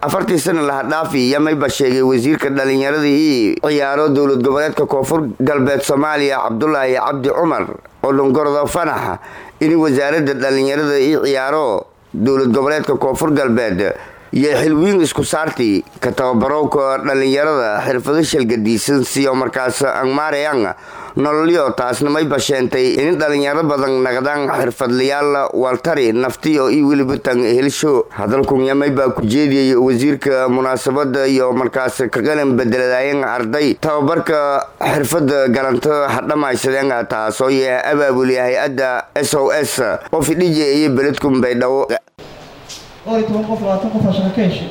afartii sana lahadhaafi iyo mayba sheegay wasiirka dhalinyaradii ciyaaro dowlad goboleedka koonfur galbeed soomaaliya cabdulaahi cabdi cumar oo dhongordo fanax in wasaaradda dhalinyarada ii ciyaaro dowlad goboleedka koonfur galbeed iyo xilwiin isku saarti ka tababarowka dhalinyarada xirfado shalgadiisan siyo markaas angmaarayang nololyo taasna mayba sheentay in dhalinyaro badan naqdaan xirfadlayaal waltari naftiyo iyo weliba tan helsho hadalkunya maybaa ku jeediyay wasiirka munaasabada iyo markaas ka qalan bedeladaayeen arday tababarka xirfada garanto hadhamaysadeen taasoo yahay abaabuli hay-adda s o s qof dhije iyo beledkun baydhabo dhowr iyo toban qof labaatan qof aa shaqo ka heshay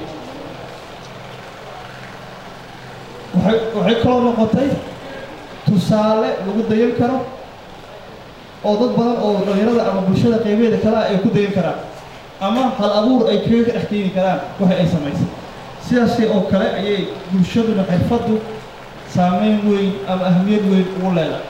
waxay waxay kaloo noqotay tusaale lagu dayan karo oo dad badan oo dhalinyarada ama bulshada qeybeeda kale ah ay ku dayan karaan ama hal abuur ay kaga ka dhex keeni karaan waxa ay samaysay sidaasi oo kale ayay bulshaduna xirfaddu saameyn weyn ama ahmiyad weyn ugu leedahay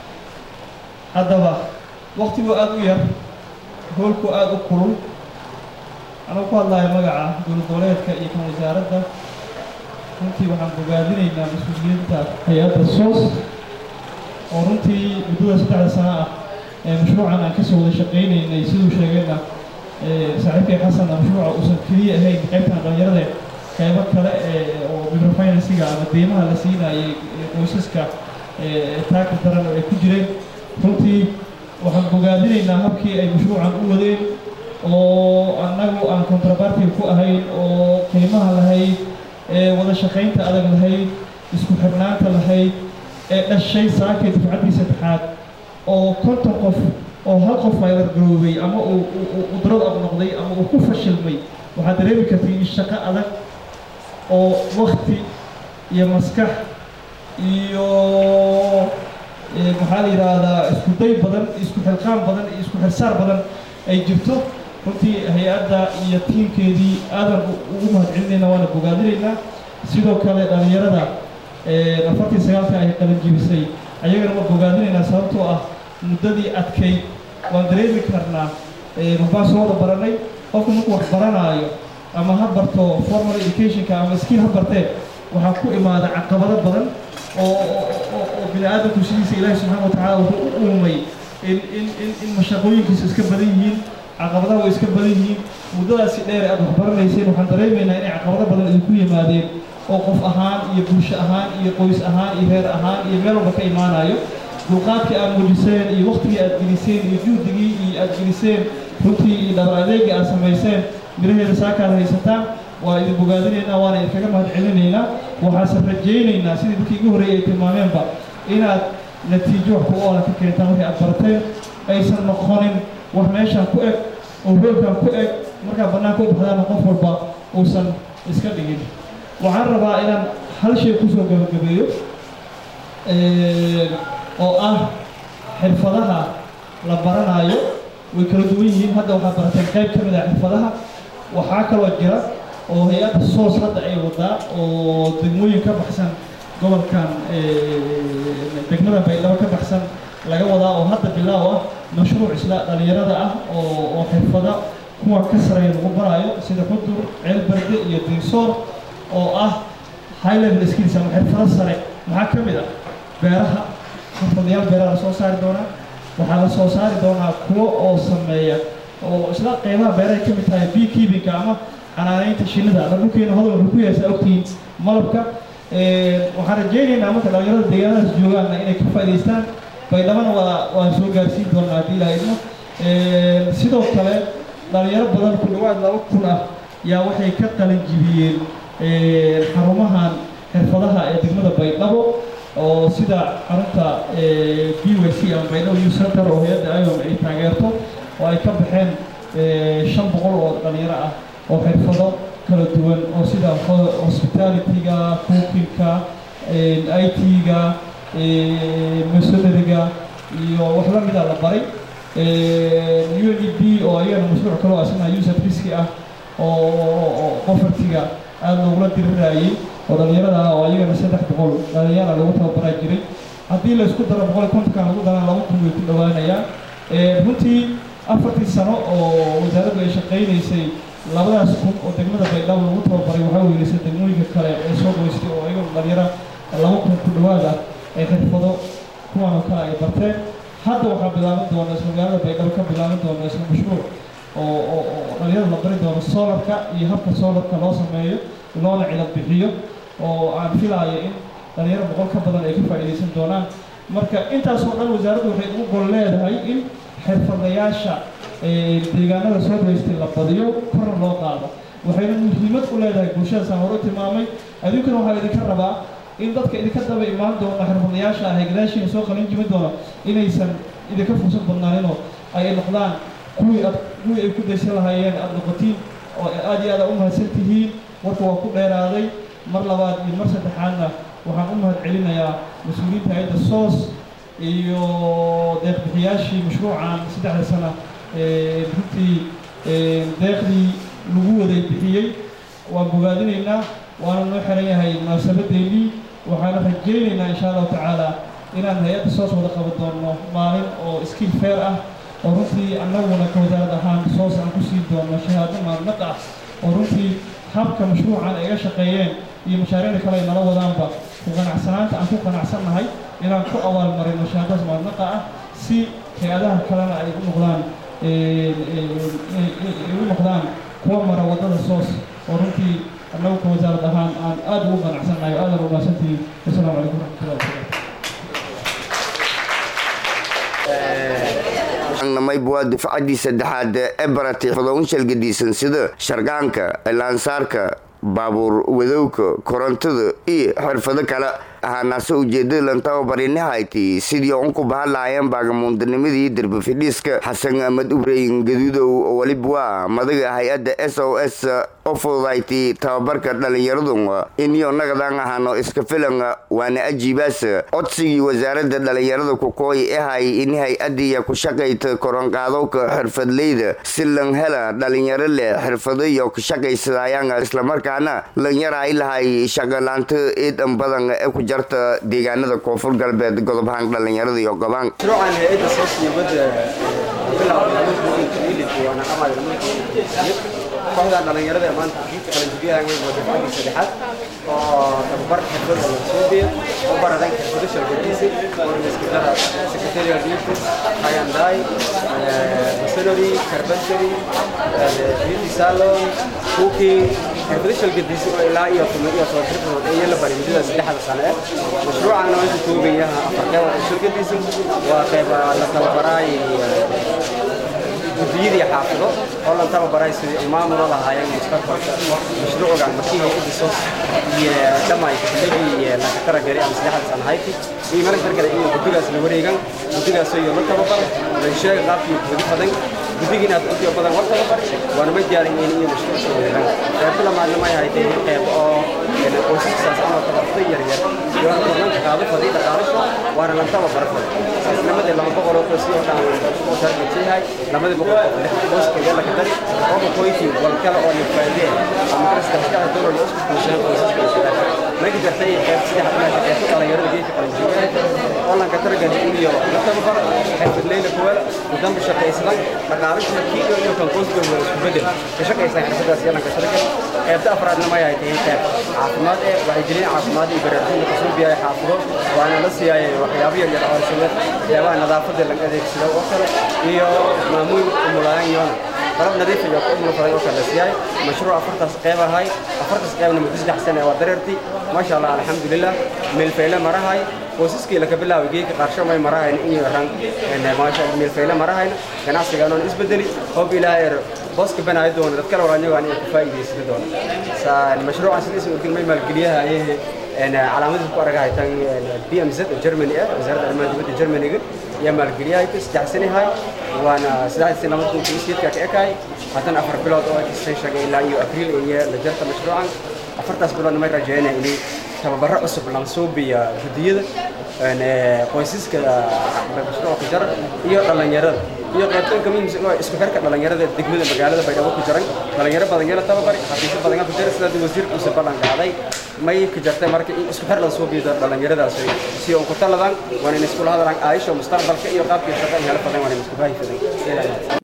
haddaba waktigoo aada u yar hoolku aada u kulul anuu ku hadlayo magaca dowlad goboleedka iyo kan wasaaradda runtii waxaan bogaadinaynaa mas-uuliyiinta hay-adda soos oo runtii muddada saddexda sano ah ee mashruucan aan kasoo wada shaqaynaynay siduu sheegayna saaxiibkay xasanna mashruuca uusan keliya ahayn qaybtan dhalinyarada qaybo kale oo microfinansiga ama deymaha la siinayay qoysaska taagka daran oo ay ku jireen runtii waxaan bogaadinaynaa habkii ay mashruucan u wadeen oo annagu aan contrabarty ku ahayn oo qiimaha lahayd ee wada shaqaynta adag lahayd isku xirnaanta lahayd ee dhashay saakay dufcaddii saddexaad oo konton qof oo hal qof faylargaroobay ama uu darad ab noqday ama uu ku fashilmay waxaad dareemi kartay in shaqo adag oo wakti iyo maskax iyo maxaa la yidhaahdaa isku day badan isku xilqaan badan iyo isku xirsaar badan ay jirto runtii hay-adda iyo tiimkeedii aadan ugu mahadcelinayna waana bogaadinaynaa sidoo kale dhalinyarada afartii sagaalka ay qalanjibisay ayagana waa bogaadinaynaa sababtoo ah muddadii adkayd waan dareemi karnaa waxbaan soo wada baranay qofku markuu wax baranaayo ama ha barto formal educationka ama skill ha bartee waxaa ku imaada caqabado badan oo oo bini aadamku sidiisa ilaahi subxaana watacaala wuxuu u uumay in in in in mashaqooyinkiisa iska badan yihiin caqabadaha way iska badan yihiin muddadaasi dheer aad wax baranayseen waxaan dareemaynaa inay caqabado badan idinku yimaadeen oo qof ahaan iyo bulsho ahaan iyo qoys ahaan iyo reer ahaan iyo meel walba ka imaanayo dulqaadkii aad muujiseen iyo waktigii aad geliseen iyo juhdigii iyo aad geliseen runtii iyo dhabar adeegii aad samayseen miraheeda saakaad haysataan waa idin bogaadinaynaa waana idinkaga mahad celinaynaa waxaase rajaynaynaa sidii dadkii igu horreeyay ay tilmaameenba inaad natiijo wax ku oola ka keentaan wixii aad barateen aysan noqonin wax meeshaan ku eg oo hoolkan ku eg markaa bannaanka u baxdaana qof walba uusan iska dhigin waxaan rabaa inaan hal shay kusoo gabagabeeyo oo ah xirfadaha la baranaayo way kala duwan yihiin hadda waxaad barateen qayb ka mid ah xirfadaha waxaa kaloo jira oo hay-adda soos hadda ay wadaa oo degmooyin ka baxsan gobolkan degmada baydhabo ka baxsan laga wadaa oo hadda bilaaw ah mashruuc isla dhalinyarada ah oo oo xirfada kuwa ka sareeya lagu baraayo sida xudur ceelbarde iyo dinsoor oo ah high level skills ama xirfado sare maxaa ka mid ah beeraha xirfadayaal beeraha la soo saari doonaa waxaa la soo saari doonaa kuwo oo sameeya oo isla qeybaha beerahay ka mid tahay bee keepingka ama xanaanaynta shinnida la dhulkeena hodol wuxuu ku yaasa ogtihiin malabka waxaan rajaynaynaa marka dhalinyarada deegaanadaas joogaanna inay ka faa'idaystaan baydhabana waa waan soo gaarsiin doonaa haddii ilaa idmo sidoo kale dhalinyaro badan ku dhawaad laba kun ah yaa waxay ka qalin jibiyeen xarumahan xirfadaha ee degmada baydhabo oo sida xarunta b y c ama baydhabo youth center oo hay-adda iom ay taageerto oo ay ka baxeen shan boqol oo dhalinyaro ah oo xirfado kala duwan oo sida hospitalityga cookingka i t-ga masonariga iyo wax la mida la baray u n e b oo ayagana mashruuc kaloo asna user riski ah oo qofartiga aada loogula dirirayay oo dhalinyarada ah oo ayagana saddex boqol dhalinyara lagu tababaraa jiray haddii la isku daro boqol iyo kontonkan lagu darana laba kun way ku dhawaanayaan runtii afartii sano oo wasaaraddu ay shaqaynaysay labadaas kun oo degmada baydhabo lagu tababaray waxay oo kale ay barteen hadda waxaa bilaaban doona isla magaalada baydhabo ka bilaaban doona isla mashruuc oo oo oo dhalinyarada la bari doono solarka iyo habka solarka loo sameeyo loona cilad bixiyo oo aan filaayo in dhalinyaro boqol ka badan ay ka faa'iidaysan doonaan marka intaasoo dhan wasaaraddu waxay ugu gol leedahay in xirfadayaasha deegaanada soo daystay la badiyo korna loo qaado waxayna muhiimad u leedahay bulshada saan hore u tilmaamay adinkuna waxaa idinka rabaa in dadka idinka daba imaan doona xirfadayaasha ah ee gadaashiina soo qalin jimi doona inaysan idinka fursad badnaaninoo ay noqdaan kuwii ad kuwii ay ku daysan lahaayeen aada noqotiin oo aad iyo aada u mahadsan tihiin warka waa ku dheeraaday mar labaad iyo mar saddexaadna waxaan u mahad celinayaa mas-uuliyiinta hay-adda soos iyo deeqbixiyaashii mashruucan saddexda sana runtii deeqdii lagu waday bixiyey waan bogaadinaynaa waana noo xiran yahay munaasabadeennii waxaana rajaynaynaa insha allahu tacaala inaan hay-adda soos wada qaban doono maalin oo skill fair ah oo runtii annaguna ka wasaarad ahaan soos aan ku siin doono shahaado maalnaq ah oo runtii habka mashruucan ay ga shaqeeyeen iyo mashaariicda kale ay nala wadaanba ku qanacsanaanta aan ku qanacsannahay inaan ku abaalmarino shahaadadas maalnaqa ah si hay-adaha kalena ay u noqdaan ay u noqdaan kuwa mara waddada soos oo runtii annagu ka wasaarad ahaan aan aada ugu qanacsannahay oo aadan u mahadsantihiin wasalaamu calaykum waraxmatullahi wabarakatu mayb waa dufcaddii saddexaad ee baratay xudownsal gadiisan sida shargaanka laansaarka baabuur wadowka korontada iyo xirfado kale ahaanaase ujeedada lantababarinahayti sidii un ku bahan lahaayeen baagamuundanimadii derbi fidhiiska xasan ahmed ubreyn gaduudow oo weliba waa madaga hay-adda s o s oo fududayti tababarka dhalinyaradu iniyo nagadan ahano iska filan waana ajiibaas codsigii wasaaradda dhalinyarada kukooy ahay in hay-adiya ku shaqayta koronqaadowka xirfadleyda si lan hela dhalinyaro leh xirfado iyo ku shaqaysadayaan islamarkaana lanyar ay lahay shaqalaanta eedan badan ee ku jarta deegaanada koonfur galbeed godobahaan dhalinyarada iyo gobaan mashruucan hay-adda soosnimada kooxdan dhalinyarada ee maanta jiidka qalanjibiyaha way wada fadhi saddexaad oo tababar xirfad laga soo biyo oo baradan xirfado shargadiisi oo iskidara secretarial duties hayandai machinery carpentry beauty salon cooking xirfado shargadiisi oo ilaa iyo tuma iyo soo xirfadood iyo la bari muddada saddexda sano eh mashruucan waa inta koobayaha afar qeyb oo shargadiisi waa qeyb la tababaraay gudiyadii xaafido oo lan tababaray sidii ay maamulo lahaayeen mustaqbalka mashruucgan markii ay udiso iyo dhamay xilligii laga taragari ama saddexda sano hayti iyo marka targada in gudigaas la wareegan gudigaas iyo la tababar la sheeg qaabkii gudi badan gudigina aad udiyo badan war tababar waana ma diyaarin in iyo mashruuc soo wareegan qeyb lamaadna ma yahay dee qeyb oo qoysaskaas ama tabartay yar yar iyo kulanka qaado fadii dhaqaalasho waana lan tababar fadhi saasnimadii lama boqol oo qoys oo dhan oo targetay lamadii boqol oo lix qoys kaga la kadari oo qoyti wal kale oo la faadiyay ama kala saddex dollar oo isku kuushan qoysaska markii jirtay qeyb saddex meesha qeyb dhalinyarada geedka qalinjiga oo lan ka targan iyo la tababar xirfad leeyla kuwala wadam shaqaysan dhaqaalasho kiido iyo kan qoyska wada isku bedel ka shaqaysan xirfadaas iyo lan ka targan qeybta afraadna ma yahay tahay qeyb caafimaad ee waxay jireen caafimaad iyo baraarujinta kasoo biyay xaafido waana la siiyay waxyaabo yar yar oo sida waxyaabaha nadaafadda laga adeegsado oo kale iyo maamuul umulaan yoona qalab nadiif iyo umul faday oo kale la siiyay mashruuc afartaas qeyb ahay afartaas qeybna muddo saddex sano waa dareerti maasha allah alxamdulilah meelfeyle marahay qoysaskii laga bilaabay geedka qaarsho may marahayn in yaran maasha meelfeyle marahayn ganacsigaanoon isbedeli hoob ilaahay er booska banaayo doona dad kale walaanyagaan inay ku faa'iidaysan doona mashruucan sidiisa udilmay maalgeliyaha ayay calaamadiis ku aragahay tan BMZ oo Germany ah wasaaradda arrimaha dibadda Germany-ga ayaa maalgeliyahay saddex sano yahay waana saddex sano lama kun iyo sideedka ka ekaay haddana afar bilood oo extension ilaa iyo abriil iyo la jarta mashruucan afartaas biloodna may rajeynaya inay tababaro cusub lansuubiya gudiyada qoysaska mashruuca jar iyo dhalinyarada iyo qaybtoonka muhiimsan oo isku xirka dhalinyarada degmada magaalada baydhabo ku jiran dhalinyaro badan yala tababari xafiisyo badan ku jira sida wasiirkiisa ballan qaaday may ku jirtay marka in isku xir la soo biido dhalinyaradaas si oo ku taladan waan in isku hadlaan aayisho mustaqbalka iyo qaabkii shaqada hela badan waan in isku baahi fadan